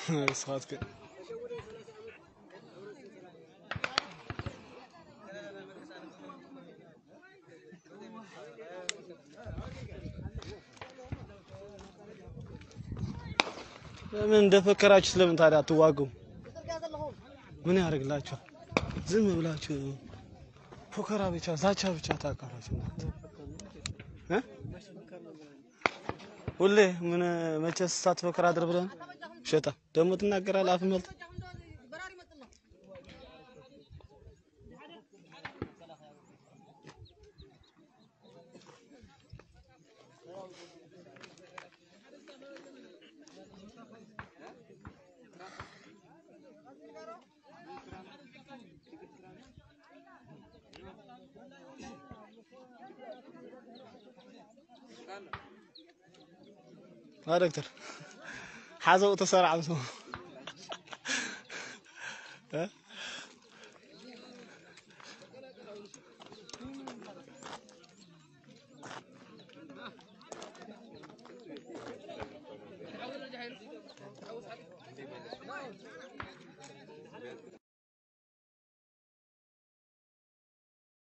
ንስኻትክ ለምን እንደፈከራችሁ ስለምን ታዲያ አትዋጉም? ምን ያደርግላችኋል? ዝም ብላችሁ ፎከራ ብቻ ዛቻ ብቻ ታውቃላችሁ እናንተ እ ሁሌ ምን መቼስ ሳትፎክር አድር ብለን ሸጣ ደግሞ ትናገራለህ። አፍ መልጥ ها دكتور حازو تسرع مسو ها